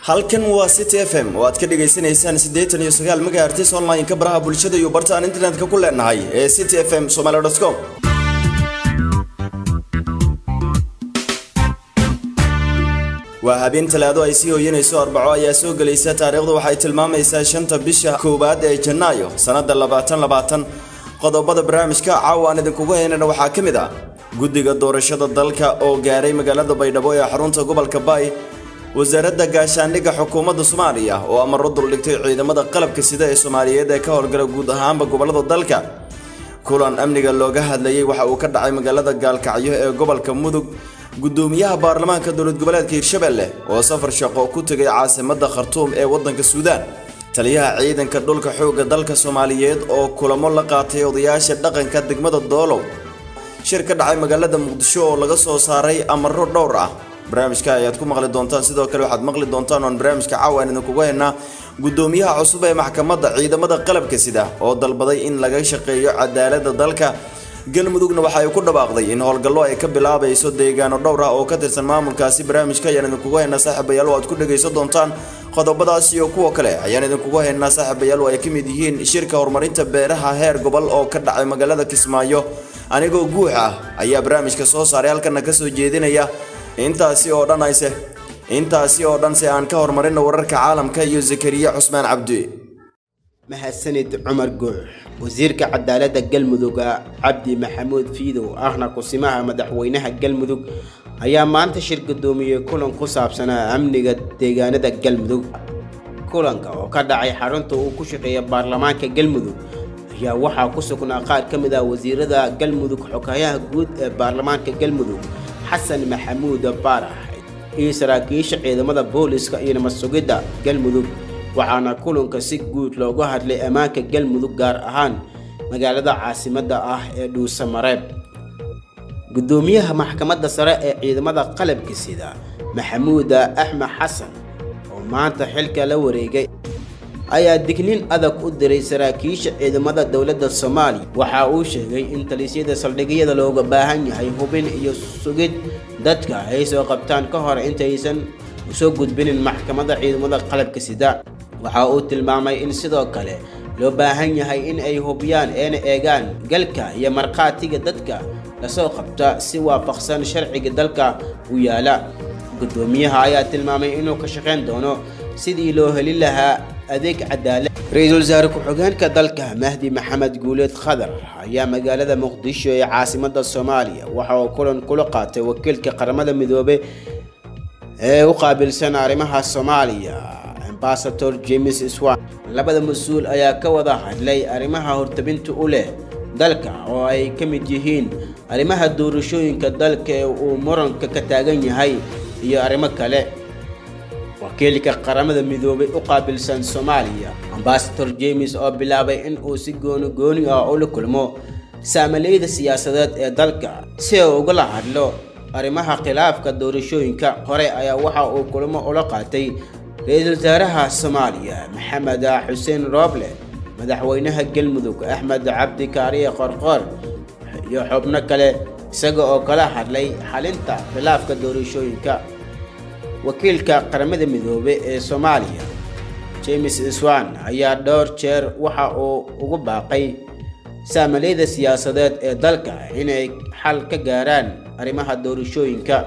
halkan waa city f m oo aad ka dhagaysanaysaan siddeetan iyo sagaal megahertis online-ka baraha bulshada iyo barta aan internetka ku leenahay ee city f m somaly com waa habeen talaado ay sii hooyanayso arbaco ayaa soo gelaysa taariikhdu waxay tilmaamaysaa shanta bisha koowaad ee janaayo sannada labaatan labaatan qodobada barnaamijka caawa aan idinkugu haynana waxaa ka mid ah guddiga doorashada dalka oo gaaray magaalada baydhabo ee xarunta gobolka baay wasaaradda gaashaandhigga xukuumadda soomaaliya oo amaro duldhigtay ciidamada qalabka sida ee soomaaliyeed ee ka howlgala guud ahaanba gobolada dalka kulan amniga looga hadlayay waxa uu ka dhacay magaalada gaalkacyo ee gobolka mudug gudoomiyaha baarlamaanka dowlad goboleedka hirshabelle oo safar shaqo ku tegay caasimadda khartuum ee waddanka suudaan taliyaha ciidanka dhulka xoogga dalka soomaaliyeed oo kulamo la qaatay odayaasha dhaqanka degmada doolow shir ka dhacay magaalada muqdisho oo laga soo saaray amaro dhowr ah barnaamijka ayaad ku maqli doontaan sidoo kale waxaad maqli doontaan oon barnaamijka caawa aan idinkugu haynaa gudoomiyaha cusub ee maxkamadda ciidamada qalabka sida oo dalbaday in laga shaqeeyo cadaaladda dalka galmudugna waxa ay ku dhawaaqday in howlgallo ay ka bilaabayso deegaano dhowr ah oo ka tirsan maamulkaasi barnaamijka ayaan idinkugu haynaa saaxiibayaal oo aad ku dhagaysan doontaan qodobadaas iyo kuwa kale ayaan idinkugu haynaa saaxiibayaal oo ay ka mid yihiin shirka horumarinta beeraha heer gobol oo ka dhacay magaalada kismaayo anigoo guux ah ayaa barnaamijka soo saaray halkana kasoo jeedinaya intaasi oo dhan ayse intaasi oo dhan se aan ka horumarino wararka caalamka iyo zakariya cusmaan cabdi mahadsanid cumar guux wasiirka cadaaladda galmudug cabdi maxamuud fiidow ahna kusimaha madaxweynaha galmudug ayaa maanta shir gudoomiyey kulan ku saabsanaa amniga deegaanada galmudug kulanka oo ka dhacay xarunta uu ku shaqeeya baarlamaanka galmudug ayaa waxaa ku sugnaa qaar ka mid ah wasiirada galmudug xogayaha guud ee baarlamaanka galmudug xasan maxamuud baarax iyo saraakiisha ciidamada booliska iyo nabad sugidda galmudug waxaana kulanka si guud looga hadlay ammaanka galmudug gaar ahaan magaalada caasimadda ah ee dhuusamareeb gudoomiyaha maxkamadda sare ee ciidamada qalabka sida maxamuud axmed xasan oo maanta xilka la wareegay ayaa dignin adag u diray saraakiisha ciidamada dowladda soomaaliya waxa uu sheegay in talisyada saldhigyada looga baahan yahay hubin iyo sugid dadka ay soo qabtaan ka hor intaysan usoo gudbinin maxkamadda ciidamada qalabka sida waxa uu tilmaamay in sidoo kale loo baahan yahay in ay hubiyaan eena eegaan galka iyo markhaatiga dadka lasoo qabta si waafaqsan sharciga dalka u yaala gudoomiyaha ayaa tilmaamay inuu ka shaqayn doono sidii loo heli lahaa adeeg cadaalad ra-iisul wasaare ku-xigeenka dalka mahdi maxamed guuleed khadar ayaa magaalada muqdisho ee caasimadda soomaaliya waxa uu kulan kula qaatay wakiilka qaramada midoobe ee u qaabilsan arrimaha soomaaliya ambasador james swan labada mas-uul ayaa ka wada hadlay arrimaha hortabinta u leh dalka oo ay ka mid yihiin arrimaha doorashooyinka dalka ee uu muranka ka taagan yahay iyo arrimo kale wakiilka qaramada midoobay u qaabilsan soomaaliya ambasador james oo bilaabay in uu si gooni gooni ah ula kulmo saamalayda siyaasadeed ee dalka si uu ugala hadlo arrimaha khilaafka doorashooyinka hore ayaa waxa uu kulmo ula qaatay ra-iisul wasaaraha soomaaliya maxamed xuseen rooble madaxweynaha galmudug axmed cabdi kaariye qorqoor iyo xubno kale isaga oo kala hadlay xalinta khilaafka doorashooyinka wakiilka qaramada midoobe ee soomaaliya james swan ayaa dhowr jeer waxa uu ugu baaqay saamalayda siyaasadeed ee dalka inay xal ka gaaraan arrimaha doorashooyinka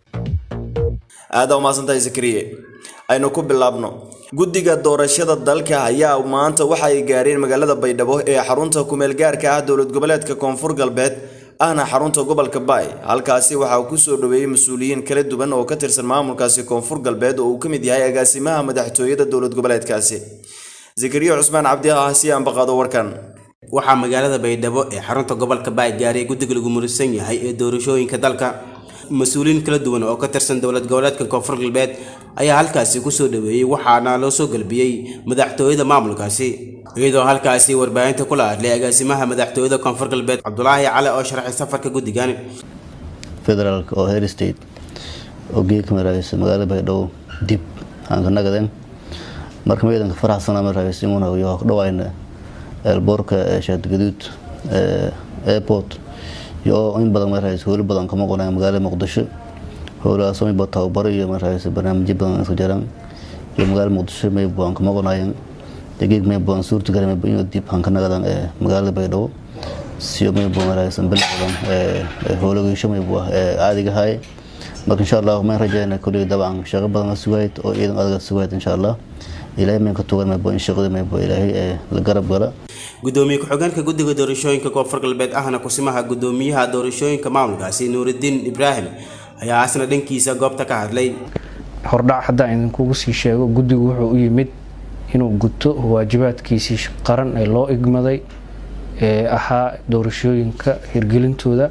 aada umaasantahay zakariye aynu ku bilaabno guddiga doorashada dalka ayaa maanta waxa ay gaareen magaalada baydhabo ee xarunta kumeel gaarka ah dowlad goboleedka koonfur galbeed ahna xarunta gobolka baay halkaasi waxaa kusoo dhaweeyey mas-uuliyiin kala duwan oo ka tirsan maamulkaasi koonfur galbeed oo uu ka mid yahay agaasimaha madaxtooyada dowlad goboleedkaasi zakariya cusmaan cabdi ah si aanbaqaado warkan waxaa magaalada baydhabo ee xarunta gobolka baay gaaray guddiga lagu murisan yahay ee doorashooyinka dalka mas-uuliyiin kala duwan oo ka tirsan dowlad goboleedka koonfur galbeed ayaa halkaasi kusoo dhaweeyey waxaana loo soo galbiyey madaxtooyada maamulkaasi iyadoo halkaasi warbaahinta kula hadlay agaasimaha madaxtooyada koonfur galbeed cabdulaahi cali oo sharaxay safarka guddigan federaalk oo her state oo geedka maraagaysa magaalada baydhabo dib aan ka nagadeen marka meedanka faraxsana maraagaysimuna iyo dhawayna eelboorka shaadgaduud airport iyo in badan maraagaysa howlo badan kama qonaya magaalada muqdisho howlahaas miba tababaro iyo maraagaysa barnaamijyo badan isku jiraan iyo magaala muqdisho maybu aan ka maqonayan geeg maybu aan suurtagali maybu inuu dib aan ka nagadan magaalada baydhabo siyo maybu maraysan bilacdan howlageysho maybu caadiga ahaye marka insha allah mayn rajayna kulli dabcan shaqo badan sugayd oo ciidan adaga sugayd insha allah ilaahay mayn ka tugan maybu in shaqada maybu ilaahay la garab gala gudoomiye ku-xigeenka guddiga doorashooyinka koonfur galbeed ahna kusimaha gudoomiyaha doorashooyinka maamulkaasi nuuridiin ibraahim ayaa asna dhankiisa goobta ka hadlay hordhac haddaan idinkugu sii sheego guddigu wuxuu u yimid inuu guto waajibaadkiisii qaran ee loo igmaday ee ahaa doorashooyinka hirgelintooda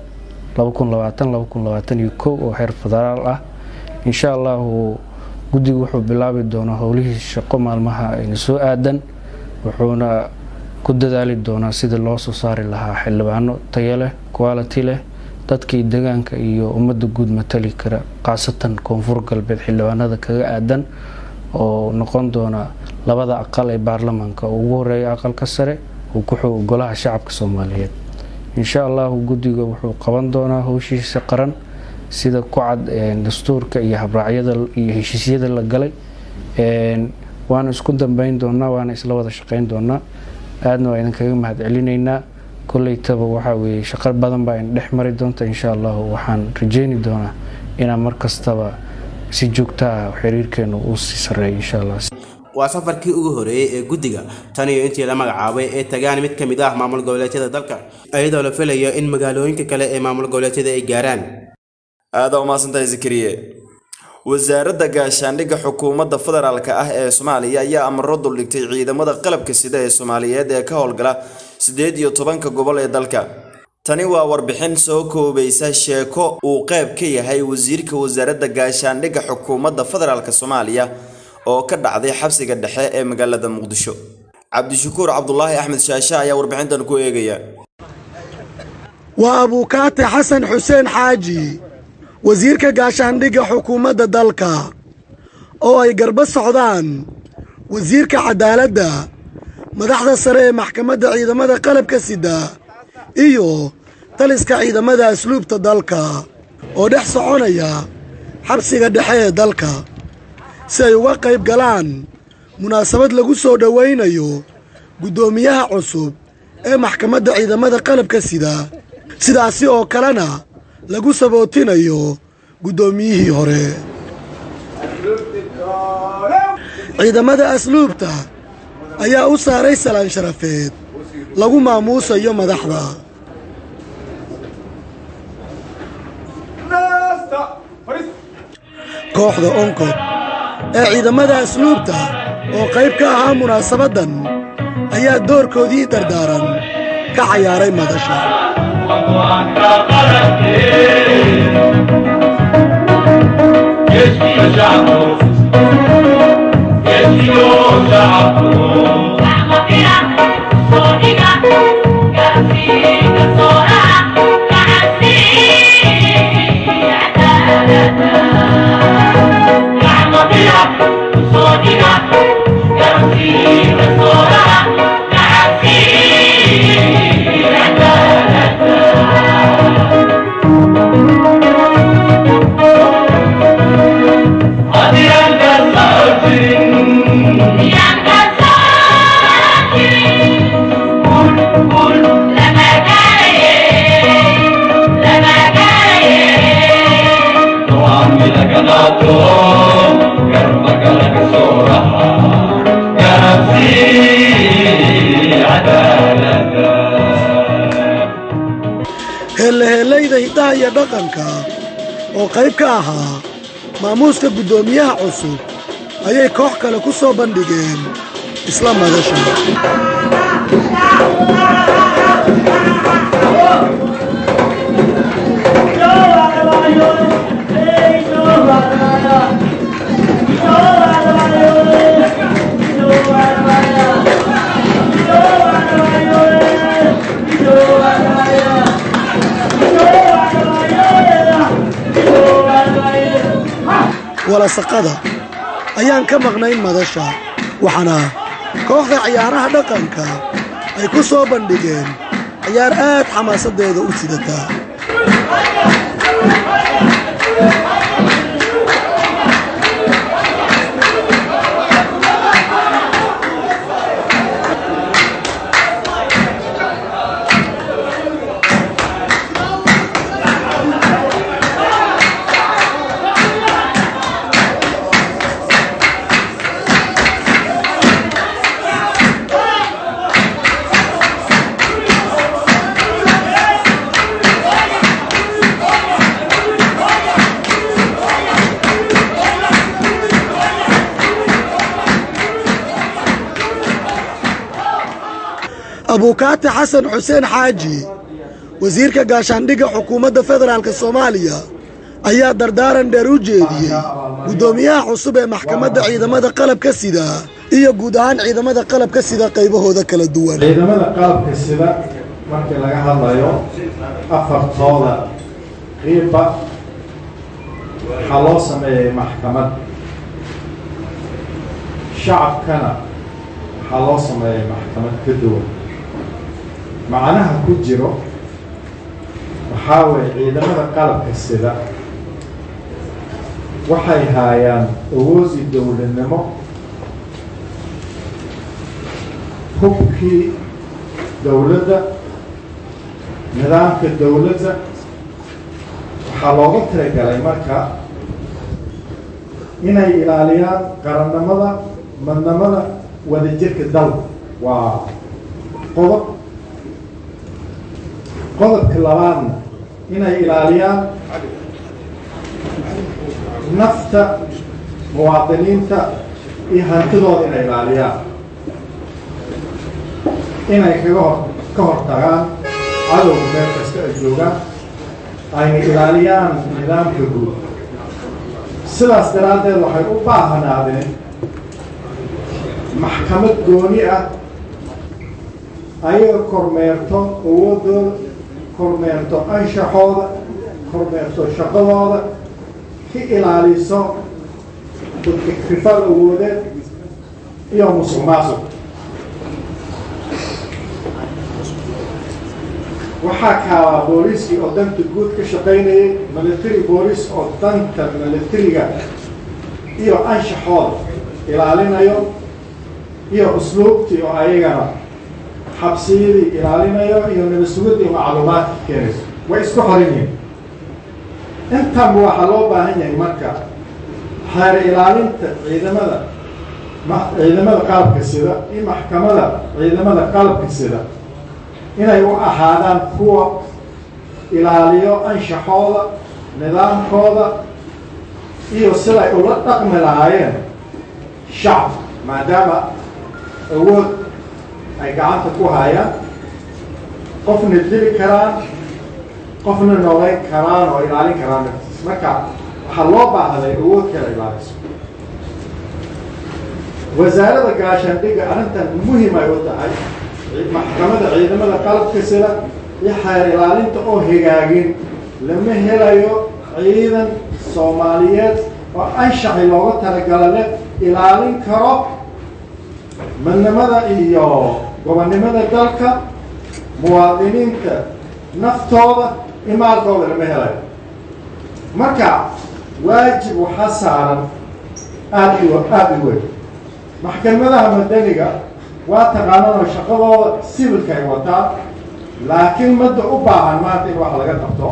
oo heer federaal ah insha allahu guddigu wuxuu bilaabi doonaa howlihii shaqo maalmaha ayna soo aadan wuxuuna ku dadaali doonaa sidii loo soo saari lahaa xildhibaano tayo leh quality leh dadkii degaanka iyo ummadda guud matali kara khaasatan koonfur galbeed xildhibaanada kaga aadan oo noqon doona labada aqal ee baarlamaanka ugu horeeya aqalka sare uu ku xogo golaha shacabka soomaaliyeed insha allahu guddiga wuxuu qaban doonaa howshiisa qaran sida ku cad dastuurka iyo habraacyada iyo heshiisyada la galay waana isku dambeyn doonaa waana isla wada shaqeyn doonaa aadna waa idinkaga mahad celinaynaa koleytaba waxaa weeye shaqo badan baa in dhex mari doonta insha allahu waxaan rajeyni doonaa inaan mar kastaba si joogta ah xiriirkeenu uu sii sareeyo insha allah waa safarkii ugu horeeyey ee guddiga tan iyo intii la magacaabay ee tagaan mid ka mid ah maamul goboleedyada dalka iyadoo la filayo in magaalooyinka kale ee maamul goboleedyada ay gaaraan aada umaasantahay zakariye wasaaradda gaashaandhigga xukuumadda federaalk ah ee soomaaliya ayaa amaro duldhigtay ciidamada qalabka sida ee soomaaliyeed ee ka howlgala siddeed iyo tobanka gobol ee dalka tani waa warbixin soo koobaysa sheeko uu qayb ka yahay wasiirka wasaaradda gaashaandhigga xukuumadda federaalk soomaaliya oo ka dhacday xabsiga dhexe ee magaalada muqdisho cabdishakuur cabdulaahi axmed shaashe ayaa warbixintan ku eegaya waa abuukaate xasan xuseen xaaji wasiirka gaashaandhigga xukuumadda dalka oo ay garba socdaan wasiirka cadaaladda madaxda sare ee maxkamadda ciidamada qalabka sida iyo taliska ciidamada asluubta dalka oo dhex soconaya xabsiga dhexe ee dalka si ay uga qayb galaan munaasabad lagu soo dhowaynayo guddoomiyaha cusub ee maxkamadda ciidamada qalabka sida sidaasi oo kalena lagu sabootinayo guddoomiyihii hore ciidamada asluubta ayaa u saaray salaan sharafeed lagu maamuusayo madaxda kooxda onkod ee ciidamada asluubta oo qayb ka ahaa munaasabaddan ayaa doorkoodii dardaaran ka cayaaray madasha heellaheellayda hiddaha iyo dhaqanka oo qayb ka ahaa maamuuska guddoomiyaha cusub ayay koox kale ku soo bandhigeen isla madasha walasaqada ayaan ka maqnayn madasha waxaana kooxda ciyaaraha dhaqanka ay ku soo bandhigeen ciyaar aad xamaasaddeeda u sidataa abuukaati xasan xuseen xaaji wasiirka gaashaandhigga xukuumadda federaalk soomaaliya ayaa dardaaran dheer u jeediyey guddoomiyaha cusub ee maxkamadda ciidamada qalabka sida iyo guud ahaan ciidamada qalabka sida qaybahooda kala duwan ciidamada qalabka sida markii laga hadlayo afartooda qiiba waxaa loo sameeyey maxkamad shacabkana waxaa loo sameeyey maxkamad ka duwan macnaha ku jiro waxaa weeye ciidamada qalabka sida waxay haayaan awoodii dowladnimo hubkii dowladda nidaamka dowladda waxaa looga talagalay marka inay ilaaliyaan qarannimada madnamada wadajirka dalka waa qodob qodobka labaadna inay ilaaliyaan nafta muwaadiniinta iyo hantidooda inay ilaaliyaan inay kaga hor ka hortagaan cadowga meel kasta ay joogaan ayna ilaaliyaan nidaamka guud sidaas daraaddeed waxay u baahnaadeen maxkamad gooni ah ayaga kormeerto awoodooda kormeerto anshaxooda kormeerto shaqadooda ka ilaaliso ikrifal awoodeed iyo musuq maasuq waxaa kaabaa booliiskii oo danta guud ka shaqaynayay military booliis oo danta militariga iyo anshaxooda ilaalinayo iyo usluubtii oo ayagana xabsiyadii ilaalinayo iyo nabadsugadii macluumaadka keenayso way isku xoran yihiin intanba waxaa loo baahan yahay marka xeer ilaalinta ciidamada ciidamada qalabka sida iyo maxkamada ciidamada qalabka sida inay u ahaadaan kuwa ilaaliyo anshaxooda nidaamkooda iyo siday ula dhaqmi lahaayeen shacab maadaama awood ay gacanta ku hayaan qofna dili karaan qofna noolayn karaan oo ilaalin karaan naftiis marka waxaa loo baahday awood kala ilaaliso wasaaradda gaashaandhigga arrintan muhim ay u tahay maxkamada ciidamada qalabka sida iyo xeer ilaalinta oo hagaagin lama helayo ciidan soomaaliyeed oo anshaxi looga talagala leh ilaalin karo midnimada iyo gobonnimada dalka muwaadiniinta naftooda iyo maalkooda lama helayo marka waajib waxaa saaran aada i aada i weyn maxkamadaha madaniga waa taqaananoo shaqadooda sibilka ay wataan laakiin madda u baahan maanta in wax laga qabto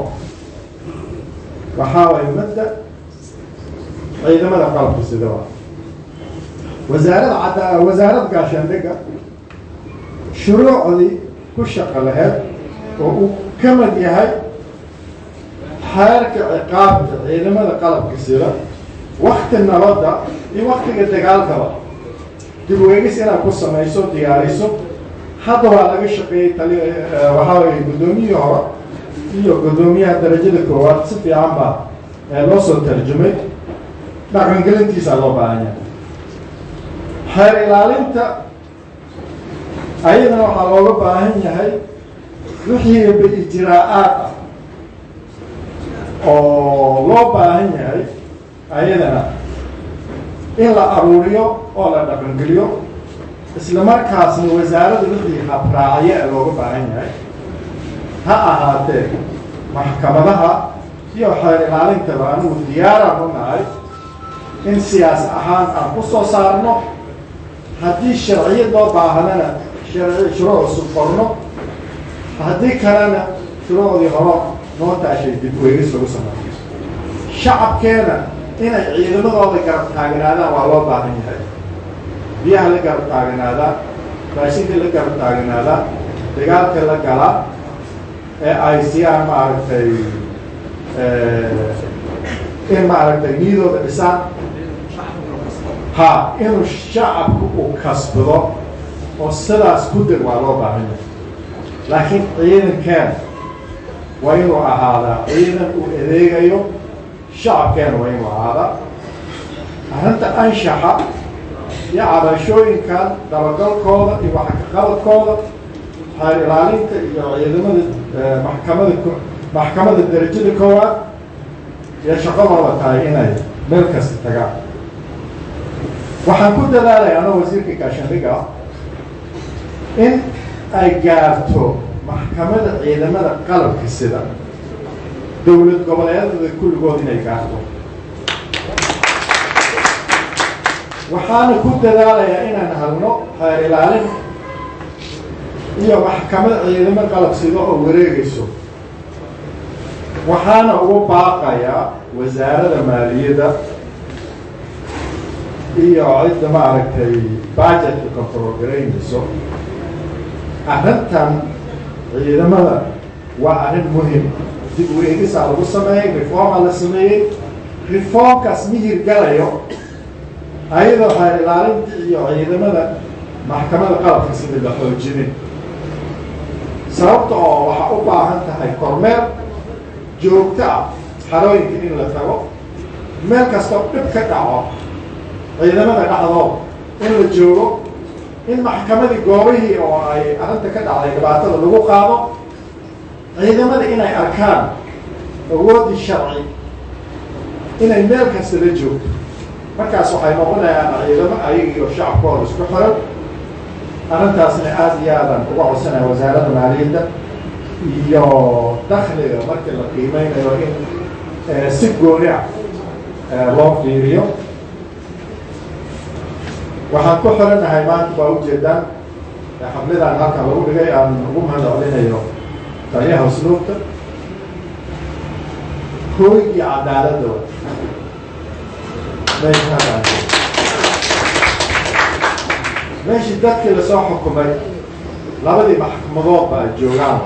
waxaa waay madda ciidamada qalabka sida waa wasaaradda cadda wasaaradda gaashaandhigga shuruucdii ku shaqo laheyd oo uu ka mid yahay xeerka ciqaabta ciidamada qalabka sida wakti nabadda iyo waktiga dagaalkaba dib weegis inaad ku samayso diyaariso hadda waa laga shaqeeyey tali waxaa weye guddoomiyihii hore iyo guddoomiyaha darajada koowaad si fiican baa loo soo tarjumay dhaqangelintiisaa loo baahan yahay xeer ilaalinta ayadana waxaa looga baahan yahay wixii ijraa-aad ah oo loo baahan yahay ayadana in la aruuriyo oo la dhaqangeliyo isla markaasna wasaaradda wixii habraaciye looga baahan yahay ha ahaatee maxkamadaha iyo xeer ilaalintaba anigu diyaaraan u nahay in siyaas ahaan aan ku soo saarno haddii sharciyad loo baahdana sharci shuruuc cusub qorno haddii kalena shuruucdii horo noo taashay dib weegis lagu sameeyo shacabkeena inay ciidamadooda garab taaganaadaan waa loo baahan yahay biyaha la garab taaganaadaan raashinka la garab taaganaadaan dagaalka la galaa ee ay siyaan maaragtay in maaragtay niyadooda dhisaan ha inuu shacabku uu kasbado oo sidaas ku deg waa loo baahan yahay laakiin ciidankeena waa inuu ahaadaa ciidan uu adeegayo shacabkeena waa inuu ahaadaa arrinta anshaxa iyo cabashooyinkan dabagalkooda iyo waxkaqabadkooda xeer ilaalinta iyo ciidamada maxkamada maxkamada derajada koowaad iyo shaqadooda tahay inay meel kasta tagaan waxaan ku dadaalaya anoo wasiirka gaashaandhiga ah in ay gaarto maxkamada ciidamada qalabka sida dowlad goboleedada kulligood inay gaarto waxaana ku dadaalayaa inaan halno xeer ilaalin iyo maxkamad ciidamo qalab sida oo wareegayso waxaana ugu baaqayaa wasaarada maaliyadda iyo cidda maaragtay budgetka control garaynayso arrintan ciidamada waa arrin muhim dib u eegisaa lagu sameeyey reforma la sameeyey reformkaas mihir galayo ayadoo xeer ilaalinta iyo ciidamada maxkamada qalabka sida la xoojinin sababta oo waxaa u baahan tahay kormeer joogto ah xarooyinka in la tago meel kastoo dhib ka dhaco ciidamada dhacdoo in la joogo in maxkamadii goobihii oo ay arrinta ka dhacday dhibaatada lagu qaado ciidamada inay arkaan awoodii sharci inay meel kasta la joogto markaas waxay noqonayaan ciidamo ayagiioo shacabkooda isku xiran arrintaasna aada iyo aadan uga codsanaya wasaaradda maaliyadda iyo dakliga markii la qiimeynayo in si gooni ah loo fiiriyo waxaan ku xiranahay maanta baa ujeedaan xaflidan halkan lagu dhigay aan ugu mahadcelinayo taliyaha usluubta hooy iyo cadaaladda meeshii dadkii lasoo xukumay labadii maxkamadoodba ay joogaan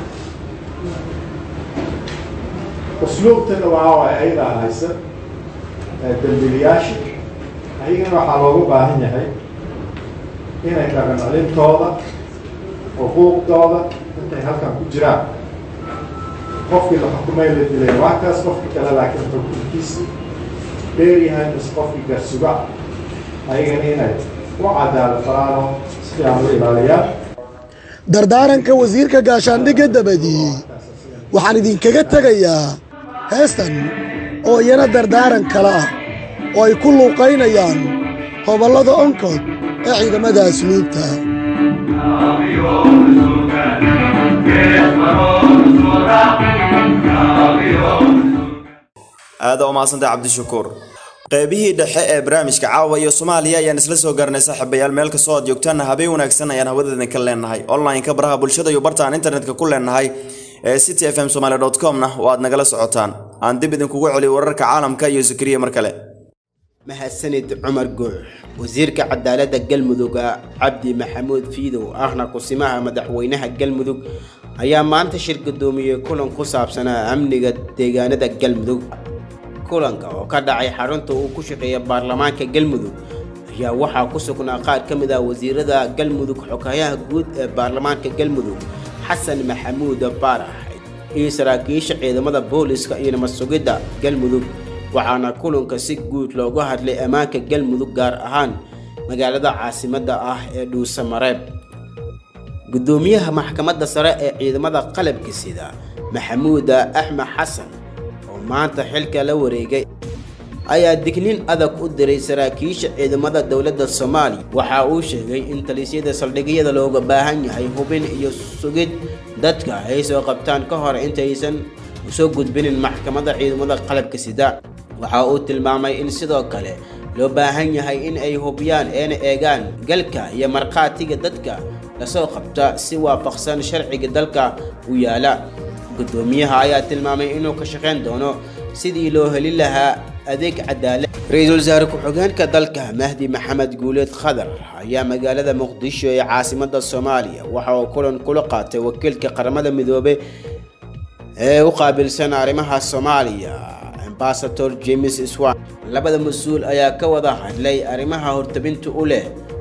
usluubtana waa waay ayadaa haysa dambiliyaasha ayagana waxaa loogu baahan yahay inay dhaqan celintooda xuquuqdooda intay halkan ku jiraan qofkii la xukumay la dilay waa kaas qofkii kale laakiin xukunkiisi dheeryahay mis qofkii garsuga ayagana inay u cadaalo faraano si fiican u ilaaliyaan dardaaranka wasiirka gaashaandhigga dabadii waxaan idinkaga tegayaa heestan oo iyana dardaaran kale ah oo ay ku luuqaynayaan hobollada onkod ee ciidamada asluubta aada u mahadsantay cabdishakuur qeybihii dhexe ee barnaamijka caawa iyo soomaaliya ayaan isla soo garanay saaxiibayaal meel kastoo aad joogtaan habeen wanaagsan ayaan hawadeedin ka leenahay online-ka baraha bulshada iyo bartaan internetka ku leenahay ee city f m somaali dot com-na oo aad nagala socotaan aan dib idinkugu celiyo wararka caalamka iyo zakariya mar kale mahadsanid cumar guux wasiirka cadaaladda galmudugga cabdi maxamuud fiidow ahna kusimaha madaxweynaha galmudug ayaa maanta shir gudoomiyey kulan ku saabsanaa amniga deegaanada galmudug kulanka oo ka dhacay xarunta uu ku shaqeeya baarlamaanka galmudug ayaa waxaa ku sugnaa qaar ka mid ah wasiirada galmudug xogayaha guud ee baarlamaanka galmudug xasan maxamuud baarax iyo saraakiisha ciidamada booliska iyo nabad sugidda galmudug waxaana kulanka si guud loogu hadlay ammaanka galmudug gaar ahaan magaalada caasimadda ah ee dhuusamareeb gudoomiyaha maxkamadda sare ee ciidamada qalabka sida maxamuud axmed xasan oo maanta xilka la wareegay ayaa digniin adag u diray saraakiisha ciidamada dowladda soomaaliya waxa uu sheegay in talisyada saldhigyada looga baahan yahay hubin iyo sugid dadka ay soo qabtaan ka hor intaysan usoo gudbinin maxkamadda ciidamada qalabka sida waxa uu tilmaamay in sidoo kale loo baahan yahay in ay hubiyaan eena eegaan galka iyo markhaatiga dadka lasoo qabta si waafaqsan sharciga dalka u yaala gudoomiyaha ayaa tilmaamay inuu ka shaqayn doono sidii loo heli lahaa adeeg cadaalad ra-iisul wasaare ku-xigeenka dalka mahdi maxamed guuleed khadar ayaa magaalada muqdisho ee caasimada soomaaliya waxa uu kulan kula qaatay wakiilka qaramada midoobe ee u qaabilsan arrimaha soomaaliya ambasador james swan labada mas-uul ayaa ka wada hadlay arrimaha hortabinta u leh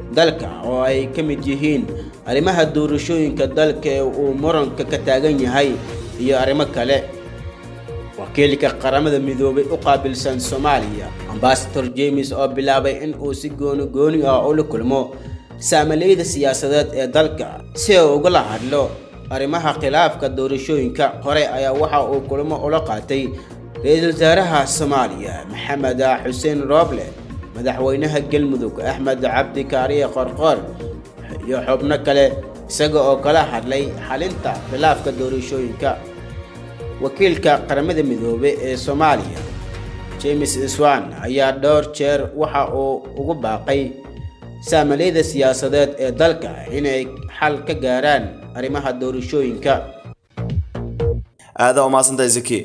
dalka oo ay ka mid yihiin arrimaha doorashooyinka dalka ee uu muranka ka taagan yahay iyo arrimo kale wakiilka qaramada midoobay u qaabilsan soomaaliya ambasador james oo bilaabay in uu si gooni gooni ah ula kulmo saamalayda siyaasadeed ee dalka si uu ugala hadlo arrimaha khilaafka doorashooyinka hore ayaa waxa uu kulmo ula qaatay ra-iisul wasaaraha soomaaliya maxamed xuseen rooble madaxweynaha galmudug axmed cabdi kaariye qorqoor iyo xubno kale isaga oo kala hadlay xalinta khilaafka doorashooyinka wakiilka qaramada midoobe ee soomaaliya james swan ayaa dhowr jeer waxa uu ugu baaqay saamalayda siyaasadeed ee dalka inay xal ka gaaraan arrimaha doorashooyinka aada umaasantahay zaki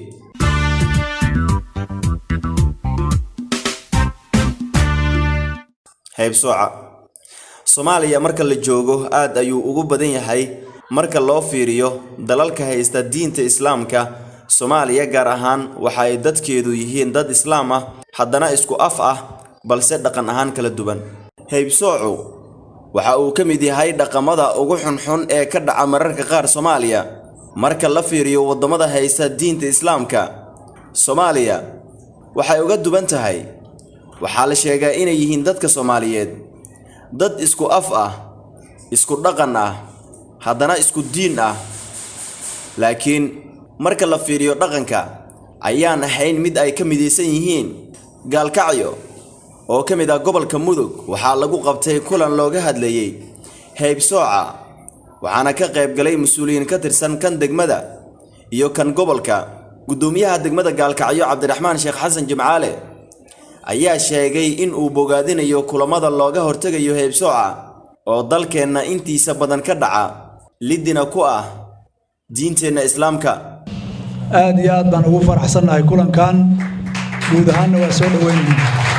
haybsooca soomaaliya marka la joogo aad ayuu ugu badan yahay marka loo fiiriyo dalalka haysta diinta islaamka soomaaliya gaar ahaan waxa ay dadkeedu yihiin dad islaam ah haddana isku af ah balse dhaqan ahaan kala duwan haybsoocu waxa uu ka mid yahay dhaqamada ugu xunxun ee ka dhaca mararka qaar soomaaliya marka la fiiriyo waddamada haysta diinta islaamka soomaaliya waxay uga duwan tahay waxaa la sheegaa inay yihiin dadka soomaaliyeed dad isku af ah isku dhaqan ah haddana isku diin ah laakiin marka la fiiriyo dhaqanka ayaan ahayn mid ay ka midaysan yihiin gaalkacyo oo ka mid ah gobolka mudug waxaa lagu qabtay kulan looga hadlayey haybsooca waxaana ka qayb galay mas-uuliyiin ka tirsan kan degmada iyo kan gobolka guddoomiyaha degmada gaalkacyo cabdiraxmaan sheekh xasan jimcaale ayaa sheegay in uu bogaadinayo kulamada looga hortegayo heybsooca oo dalkeenna intiisa badan ka dhaca lidina ku ah diinteenna islaamka aad iyo aad baan ugu faraxsannahay kulankan guud ahaanna waa soo dhoweynayna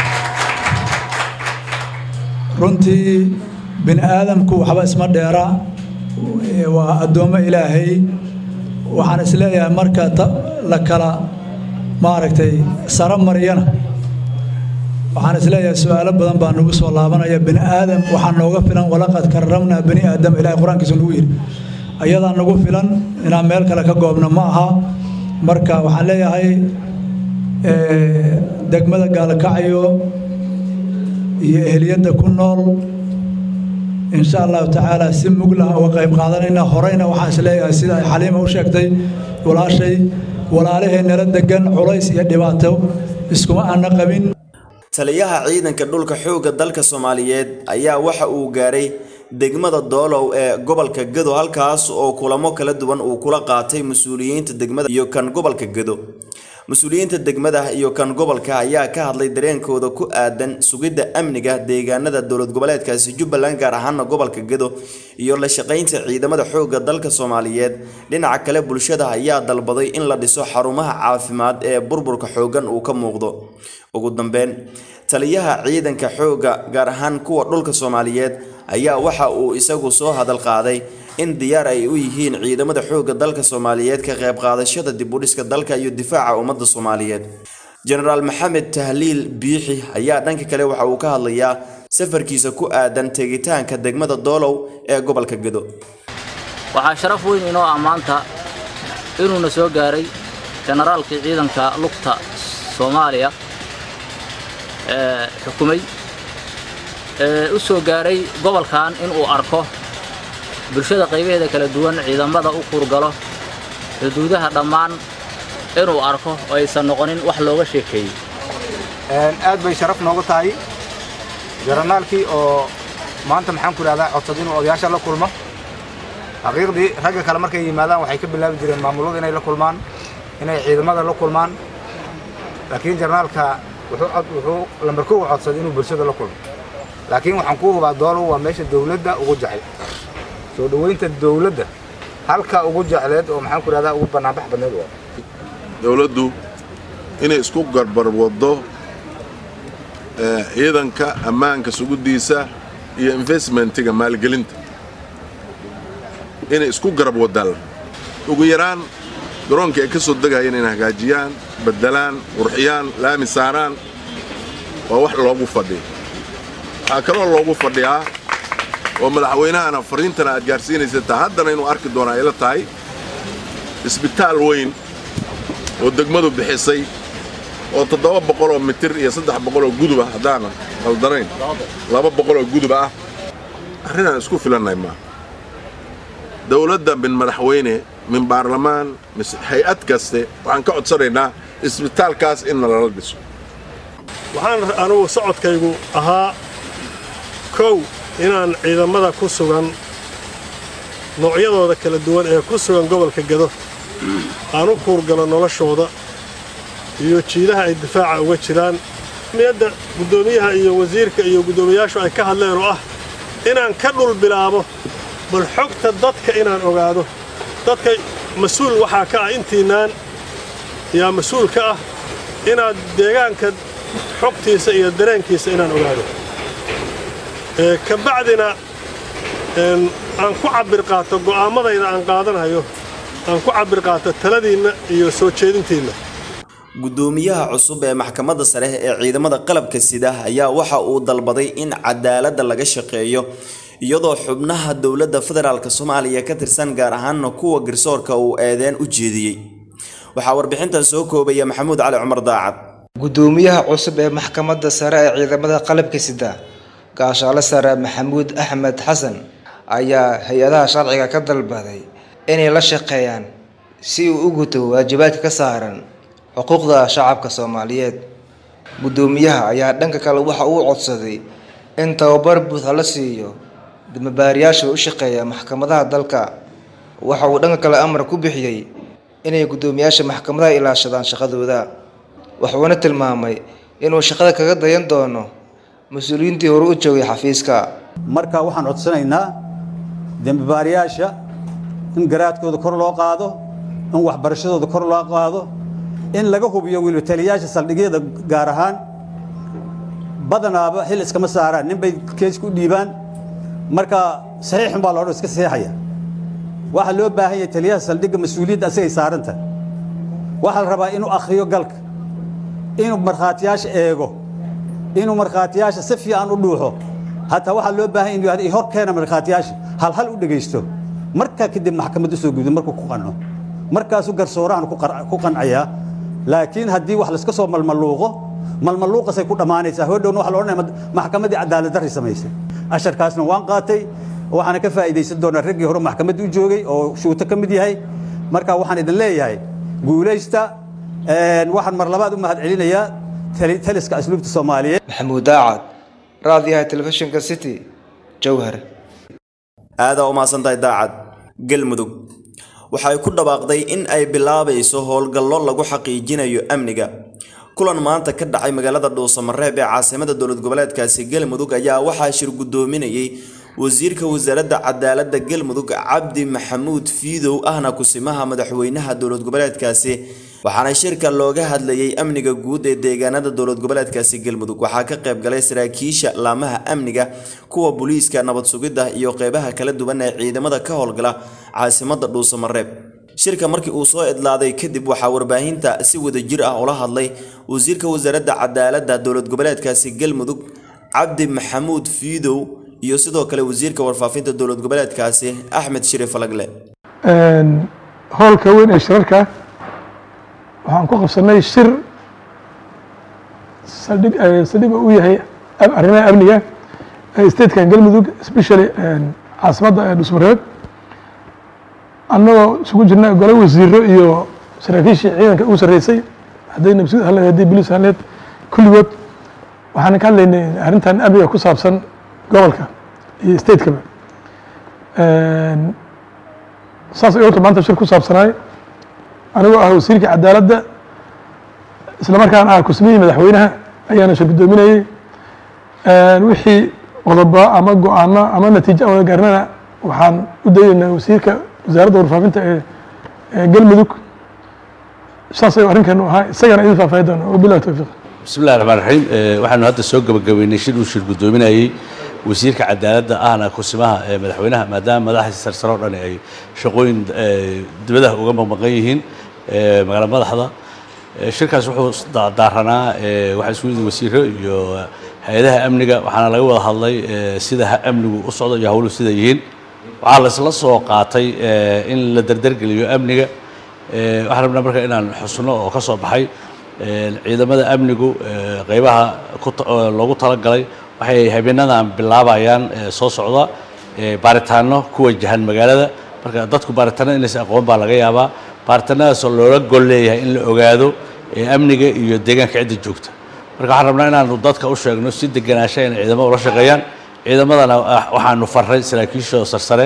runtii bini aadamku waxba isma dheera waa addoommo ilaahay waxaan isleeyahay marka la kala maaragtay saro mariyana waxaan isleeyahay su-aalo badan baa nagu soo laabanaya bini aadam waxaa nooga filan walaqad karramnaa bani aadam ilahay qur-aankiisu nagu yidhi ayadaa nagu filan inaan meel kale ka goobno ma aha marka waxaan leeyahay degmada gaalkacyo iyo ehliyadda ku nool insha allahu tacaala si muglah uga qayb qaadanayna horeyna waxaan isleeyahay sida ay xaliima u sheegtay walaashay walaalahee nala degan culays iyo dhibaato iskuma aana qabin taliyaha ciidanka dhulka xoogga dalka soomaaliyeed ayaa waxa uu gaaray degmada doolow ee gobolka gedo halkaas oo kulamo kala duwan uu kula qaatay mas-uuliyiinta degmada iyo kan gobolka gedo mas-uuliyiinta degmada iyo kan gobolka ayaa ka hadlay dareenkooda ku aadan sugidda amniga deegaanada dowlad goboleedkaasi jubbaland gaar ahaana gobolka gedo iyo la shaqaynta ciidamada xoogga dalka soomaaliyeed dhinaca kale bulshada ayaa dalbaday in la dhiso xarumaha caafimaad ee burburka xooggan uu ka muuqdo ugu dambeyn taliyaha ciidanka xoogga gaar ahaan kuwa dhulka soomaaliyeed ayaa waxa uu isagu soo hadal qaaday in diyaar ay u yihiin ciidamada xoogga dalka soomaaliyeed ka qayb qaadashada dib u dhiska dalka iyo difaaca ummadda soomaaliyeed jenaraal maxamed tahliil biixi ayaa dhanka kale waxa uu ka hadlayaa safarkiisa ku aadan tegitaanka degmada doolow ee gobolka gedo waxaa sharaf weyn inoo ah maanta inuuna soo gaaray jenaraalkii ciidanka lugta soomaaliya ee xukumay ee u soo gaaray gobolkan inuu arko bulshada qaybaheeda kala duwan ciidamada u kurgalo xuduudaha dhammaan inuu arko oo aysan noqonin wax looga sheekeeyey aad bay sharaf noogu tahay jaranaalkii oo maanta maxaan ku idhahdaa codsad inuu odayaasha la kulmo xaqiiqdii ragga kale markay yimaadaan waxay ka bilaabi jireen maamulada inay la kulmaan inay ciidamada la kulmaan laakiin jarnaalka wuxuu lambar kow codsaday inuu bulshada la kulmo laakiin waxaan ku hubaa doolow waa meesha dawladda ugu jecel soo dhoweynta dawladda halka ugu jecleed oo maxaan ku idhahdaa ugu bannaanbax badneed waa dawladdu inay isku garbar waddo ciidanka ammaanka suguddiisa iyo investmentiga maalgelinta inay isku garab wadaan ugu yaraan garoonka ay ka soo degayeen inay hagaajiyaan beddelaan qurxiyaan laami saaraan waa wax loogu fadhiya waxaa kaloo loogu fadhiyaa oo madaxweynahana fariintana aad gaarsiinaysataa haddana inuu arki doono ay la tahay isbitaal weyn oo degmadu bixisay oo toddoba boqoloo mitir iyo saddex boqoloo guduba haddaanan qaldanayn laba boqoloo guduba ah arrinaan isku filannahay maaha dowladda min madaxweyne min baarlamaan mise hay-ad kaste waxaan ka codsanaynaa isbitaalkaas in nalala dhiso waxaan anugu socodkaygu ahaa kow inaan ciidamada ku sugan noocyadooda kala duwan ee ku sugan gobolka gado aan u kuurgalo noloshooda iyo jiidaha ay difaaca uga jiraan miyadda guddoomiyaha iyo wasiirka iyo guddoomiyayaashu ay ka hadleen oo ah inaan ka dhul bilaabo bal xogta dadka inaan ogaado dadka mas-uul waxaa ka ah intiinaan yaa mas-uul ka ah inaad deegaanka xogtiisa iyo dareenkiisa inaan ogaado ka bacdina aan ku cabbir qaato go'aammadayda aan qaadanayo aan ku cabbir qaato taladiinna iyo soo jeedintiinna guddoomiyaha cusub ee maxkamadda sare ee ciidamada qalabka sida ayaa waxa uu dalbaday in cadaaladda laga shaqeeyo iyadoo xubnaha dowladda federaalk soomaaliya ka tirsan gaar ahaanna kuwa garsoorka uu eedeen u jeediyey waxaa warbixintan soo koobaya maxamuud cali cumar daacad guddoomiyaha cusub ee maxkamadda sare ee ciidamada qalabka sida gaashaale sare maxamuud axmed xasan ayaa hay-adaha sharciga ka dalbaday inay la shaqeeyaan si uu u guto waajibaadka ka saaran xuquuqda shacabka soomaaliyeed guddoomiyaha ayaa dhanka kale waxa uu codsaday in tababar buuxa la siiyo damabaariyaasha u shaqeeya maxkamadaha dalka waxa uu dhanka kale amar ku bixiyey inay guddoomiyaasha maxkamadaha ilaashadaan shaqadooda wuxuuna tilmaamay inuu shaqada kaga dayan doono mas-uuliyiintii hore u joogay xafiiska marka waxaan codsanaynaa dembibaarayaasha in garaadkooda kor loo qaado in waxbarashadooda kor loo qaado in laga hubiyo weliba taliyayaasha saldhigyada gaar ahaan badanaaba xil iskama saaraan nin bay kees ku dhiibaan marka saxiixun baa loodhan iska saxiixaya waxaa loo baahan yahay taliyaha saldhigga mas-uuliyadda asagay saaranta waxaa la rabaa inuu akhriyo galka inuu markhaatiyaasha eego inuu markhaatiyaasha si fiican u dhuuxo hataa waxaa loo baahan inuu yidhahdo hor keena markhaatiyaasha hal hal u dhegaysto markaa kadib maxkamad u soo gudbo markuu ku qanco markaasuu garsoorahan ku qancayaa laakiin haddii wax layska soo malmaluuqo malmaluuqasay ku dhammaanaysaa hodhowna waxa la odhanaya maxkamaddii cadaalad darri samaysay asharkaasna waan qaatay waxaana ka faa'iidaysan doonaa raggii hore maxkamadda u joogay oo shuuto ka mid yahay marka waxaan idin leeyahay guulaysta waxaan mar labaad u mahad celinayaa taliska asluubta soomaaliyeed maxamuud daacad raadiyaha telefishinka city jowhar aadaa u mahadsantahay daacad galmudug waxay ku dhawaaqday in ay bilaabayso howlgallo lagu xaqiijinayo amniga kulan maanta ka dhacay magaalada dhuusamareeb ee caasimada dowlad goboleedkaasi galmudug ayaa waxaa shir guddoominayay wasiirka wasaaradda cadaaladda galmudug cabdi maxamuud fiidow ahna kusimaha madaxweynaha dowlad goboleedkaasi waxaana shirka looga hadlayay amniga guud ee deegaanada dowlad goboleedkaasi galmudug waxaa ka qayb galay saraakiisha laamaha amniga kuwa booliiska nabad sugidda iyo qeybaha kala duwan ee ciidamada ka howlgala caasimada dhuusamareeb shirka markii uu soo idlaaday kadib waxaa warbaahinta si wadajir ah ula hadlay wasiirka wasaaradda cadaaladda dowlad goboleedkaasi galmudug cabdi maxamuud fiidow iyo sidoo kale wasiirka warfaafinta dowlad goboleedkaasi axmed shiri falagle howlka weyn ee shirarka waxaan ku qabsanay shir saldhig saldhiga u yahay arrimaha amniga statekan galmudug especially caasimadda dhusmareeb annagoo isugu jirna gole wasiiro iyo saraakiishii ciidanka ugu sarreysay hadday nabsud hadleed haddii bolis hadleed kulligood waxaan ka hadlaynay arrintan amniga ku saabsan gobolka iyo statekaba saas ay horta maanta shir ku saabsanaay anigoo ah wasiirka cadaaladda isla markaan ah kusmihii madaxweynaha ayaana shir guddoominayey wixii qodobo ama go-aano ama natiijo aan wada gaarnana waxaan u dayeynaa wasiirka wasaaradda warfaafinta ee galmudug saas ayuu arrinkeenu ahaa isagana idin faahfaahin doona wabillahi towfiiq bismi illahi raxmaan raxiim waxaanu hadda soo gabagabeynay shir uu shir guddoominayey wasiirka cadaaladda ahna kusimaha ee madaxweynaha maadaama madaxdiisa sarsare oo dhan ay shaqooyin dibadaha uga maqmaqan yihiin magaala madaxda shirkaas wuxuu daaranaa waxaa isugu yimid wasiiro iyo hay-adaha amniga waxaana laga wada hadlay sida amnigu u socdo iyo howluhu sida yihiin waxaa la isla soo qaatay in la dardargeliyo amniga waxaan rabnaa marka inaan xusno oo ka soo baxay ciidamada amnigu qaybaha loogu talagalay waxay habeenadan bilaabayaan soo socda baaritaano ku wajahan magaalada marka dadku baaritaanada inaysan aqoon baa laga yaabaa baaritaanadaasoo loola gol leeyahay in la ogaado amniga iyo deegaanka cidda joogta marka waxaan rabnaa inaanu dadka u sheegno si deganaansha in ciidamada ula shaqeeyaan ciidamadana waxaanu farray saraakiisha sarsare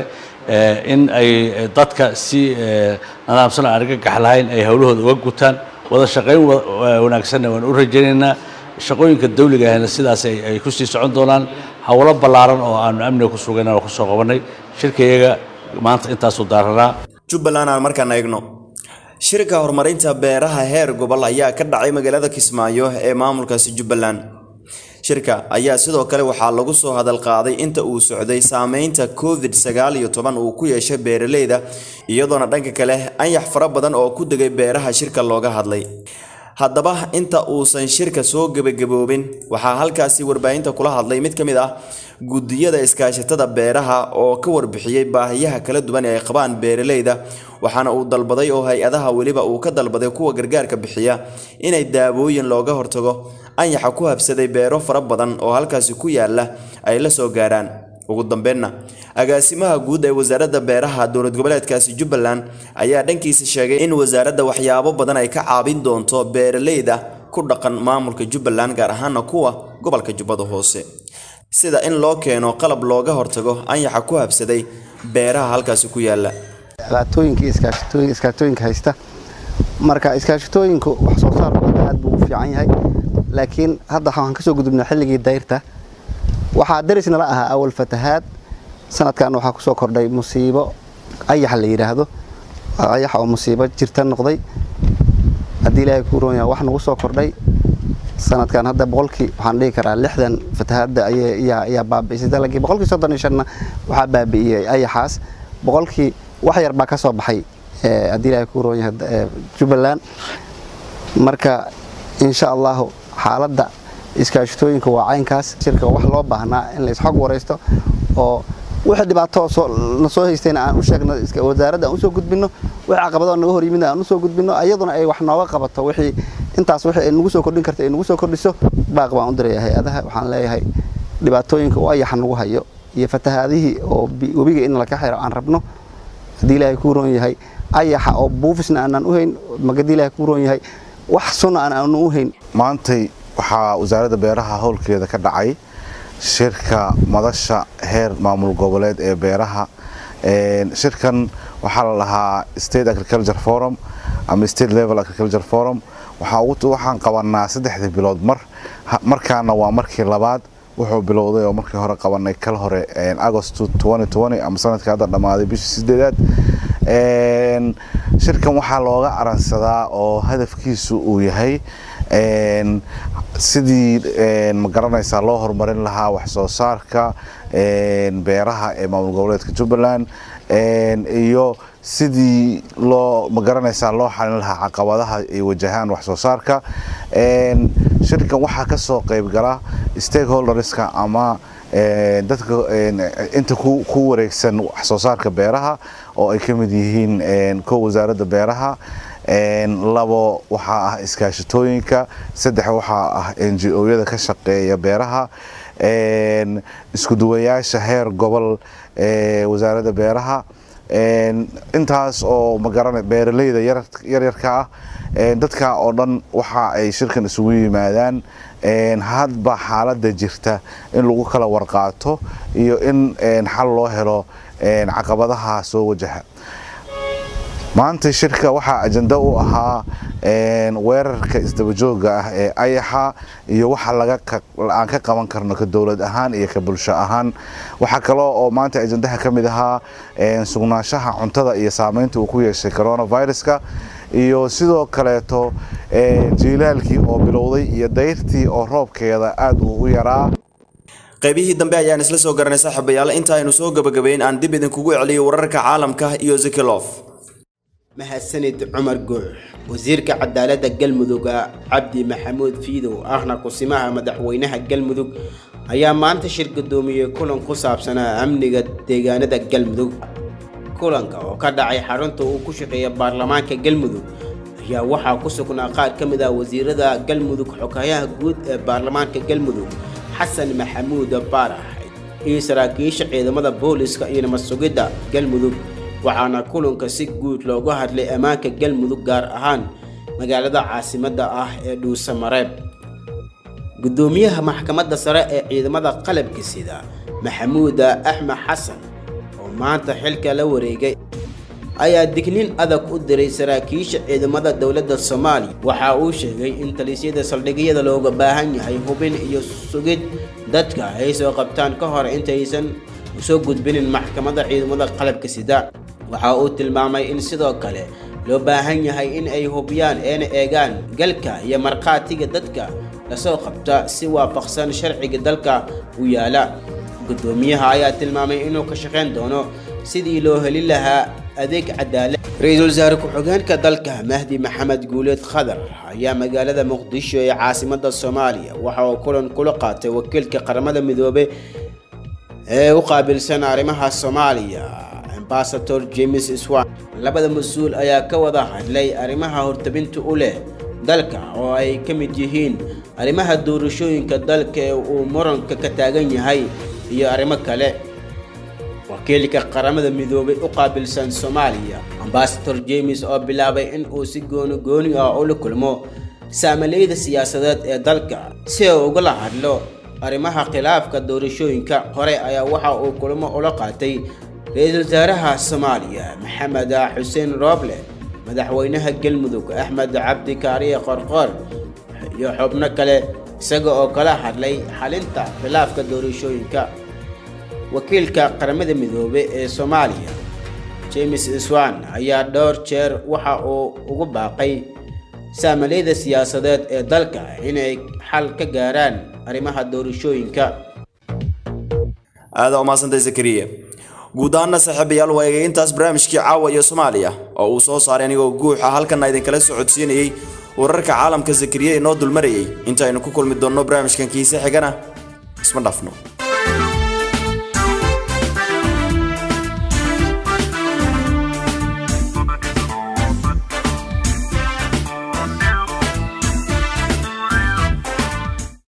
in ay dadka si nadaamsan aan argagax lahayn ay howlahooda uga gutaan wada shaqayn wanaagsanna waan u rajaynaynaa shaqooyinka dawliga ahna sidaas ay ku sii socon doonaan howlo ballaaran oo aanu amniga ku sugayn oo kusoo qabanay shirkayaga maanta intaasuu daaranaa jubbaland aan markaan eegno shirka horumarinta beeraha heer gobol ayaa ka dhacay magaalada kismaayo ee maamulkaasi jubbaland shirka ayaa sidoo kale waxaa lagu soo hadal qaaday inta uu socday saameynta covid sagaal iyo toban uu ku yeeshay beeraleyda iyadoona dhanka kale anyax fara badan oo ku degay beeraha shirka looga hadlay haddaba inta uusan shirka soo gebagaboobin waxaa halkaasi warbaahinta kula hadlay mid ka mid ah guddiyada iskaashatada beeraha oo ka warbixiyey baahiyaha kala duwan ee ay qabaan beeraleyda waxaana uu dalbaday oo hay-adaha weliba uu ka dalbaday kuwa gargaarka bixiya inay daawooyin looga hortago anyaxa ku habsaday beero fara badan oo halkaasi ku yaala ay la soo gaaraan ugu dambeynna agaasimaha guud ee wasaaradda beeraha dowlad goboleedkaasi jubbaland ayaa dhankiisa sheegay in wasaaradda waxyaabo badan ay ka caabin doonto beeraleyda ku dhaqan maamulka jubbaland gaar ahaana kuwa gobolka jubbada hoose sida in loo keeno qalab looga hortago anyaxa ku habsaday beeraha halkaasi ku yaala dhibaatooyinka iskaashatooyinka haysta marka iskaashatooyinku wax soo saarkooda aad buu u fiican yahay laakiin hadda waxaan kasoo gudubnay xilligii dayrta waxaa daris nala ahaa awal fatahaad sanadkan waxaa kusoo kordhay musiibo ayax la yidhaahdo ayax oo musiibo jirta noqday haddii ilaahay kuu roon yahay wax nagu soo kordhay sanadkan hadda boqolkii waxaan dhihi karaa lixdan fatahaadda ayaa baabi'isay dalagii boqolkii soddon iyo shanna waxaa baabi'iyey ayaxaas boqolkii wax yar baa ka soo baxay haddii ilaahay kuu roon yahay jubbaland marka insha allahu xaaladda iskaashatooyinka waa caynkaas shirka wax loo baahnaa in la isxog waraysto oo wixii dhibaato na soo haystayna aan u sheegno wasaaradda aan usoo gudbino wixii caqabado naga hor yimid aan usoo gudbino iyaduna ay wax nooga qabato wixii intaas wixii ay nagu soo kordhin karta ay nagu soo kordhiso baaq baan u diraya hay-adaha waxaan leeyahay dhibaatooyinka u ayaxa nagu hayo iyo fatahaadihii oo webiga in laka xiro aan rabno haddii ilaahay kuu roon yahay ayaxa oo buufisna aanaan u hayn magadii ilaahay kuu roon yahay wax sunna aan aanu u hayn maantay waxaa wasaaradda beeraha howlkeeda ka dhacay shirka madasha heer maamul goboleed ee beeraha shirkan waxaa la lahaa state agriculture forum ama state level agriculture forum waxaan qabanaa saddexdii bilood mar markaana waa markii labaad wuxuu bilowday oo markii hore qabanay kal hore agost ama sanadkii hadda dhammaaday bishii sideedaad shirkan waxaa looga aransadaa oo hadafkiisu uu yahay sidii ma garanaysaa loo horumarin lahaa wax soo saarka beeraha ee maamul goboleedka jubbaland iyo sidii loo ma garanaysaa loo xalin lahaa caqabadaha ay wajahaan wax soo saarka shirkan waxaa ka soo qayb gala stakeholderska ama dadka inta ku wareegsan wax soo saarka beeraha oo ay ka mid yihiin kow wasaaradda beeraha labo waxaa ah iskaashatooyinka saddex waxaa ah n g o-yada ka shaqeeya beeraha isku duwayaasha heer gobol ee wasaaradda beeraha intaas oo magaran beeraleyda yaryarka ah dadka oo dhan waxa ay shirkan isugu yimaadaan hadba xaaladda jirta in lagu kala warqaato iyo in xal loo helo caqabadaha soo wajaha maanta shirka waxaa ajenda u ahaa weerarka isdabajooga ah ee ayaxa iyo waxa aan ka qaban karno ka dowlad ahaan iyo ka bulsho ahaan waxaa kaloo oo maanta ajendaha ka mid ahaa sugnaanshaha cuntada iyo saameynta uu ku yeeshay coronaviruska iyo sidoo kaleeto jiilaalkii oo bilowday iyo dayrtii oo roobkeeda aad uu u yaraa qaybihii dambe ayaan isla soo garanay saaxiibayaal inta aynu soo gabagabayn aan dib idinkugu celiyo wararka caalamka iyo zikilof mahadsanid cumar guux wasiirka cadaaladda galmudug cabdi maxamuud fiidow ahna kusimaha madaxweynaha galmudug ayaa maanta shir gudoomiyey kulan ku saabsanaa amniga deegaanada galmudug kulanka oo ka dhacay xarunta uu ku shaqeeya baarlamaanka galmudug ayaa waxaa ku sugnaa qaar ka mid ah wasiirada galmudug xogayaha guud ee baarlamaanka galmudug xasan maxamuud baarax iyo saraakiisha ciidamada booliska iyo nabad sugidda galmudug waxaana kulanka si guud looga hadlay ammaanka galmudug gaar ahaan magaalada caasimadda ah ee dhuusamareeb gudoomiyaha maxkamadda sare ee ciidamada qalabka sida maxamuud axmed xasan oo maanta xilka la wareegay ayaa dignin adag u diray saraakiisha ciidamada dowladda soomaaliya waxa uu sheegay in talisyada saldhigyada looga baahan yahay hubin iyo sugid dadka ay soo qabtaan ka hor intaysan usoo gudbinin maxkamadda ciidamada qalabka sida waxa uu tilmaamay in sidoo kale loo baahan yahay in ay hubiyaan eena eegaan galka iyo markhaatiga dadka lasoo qabta si waafaqsan sharciga dalka u yaala gudoomiyaha ayaa tilmaamay inuu ka shaqayn doono sidii loo heli lahaa adeeg cadaalad ra-iisul wasaare ku-xigeenka dalka mahdi maxamed guuleed khadar ayaa magaalada muqdisho ee caasimadda soomaaliya waxa uu kulan kula qaatay wakiilka qaramada midoobe ee u qaabilsan arrimaha soomaaliya ambasador james swan labada mas-uul ayaa ka wada hadlay arrimaha hortabinta u leh dalka oo ay ka mid yihiin arrimaha doorashooyinka dalka ee uu muranka ka taagan yahay iyo arrimo kale wakiilka qaramada midoobay u qaabilsan soomaaliya ambasador james oo bilaabay in uu si gooni gooni ah ula kulmo saamalayda siyaasadeed ee dalka si uu ugala hadlo arrimaha khilaafka doorashooyinka hore ayaa waxa uu kulmo ula qaatay ra-iisul wasaaraha soomaaliya maxamed xuseen rooble madaxweynaha galmudug axmed cabdi kaariye qorqoor iyo xubno kale isaga oo kala hadlay xalinta khilaafka doorashooyinka wakiilka qaramada midoobe ee soomaaliya james swan ayaa dhowr jeer waxa uu ugu baaqay saamalayda siyaasadeed ee dalka inay xal ka gaaraan arrimaha doorashooyinka aada umahadsantay zakariya guud ahaana saaxiibayaal waa eegay intaas barnaamijkii caawa iyo soomaaliya oo uu soo saaray anigoo guuxa halkanna idinkala socodsiinayey wararka caalamka zakariya inoo dulmarayay intaaynu ku kulmi doonno barnaamijkan kiise xigana isma dhafno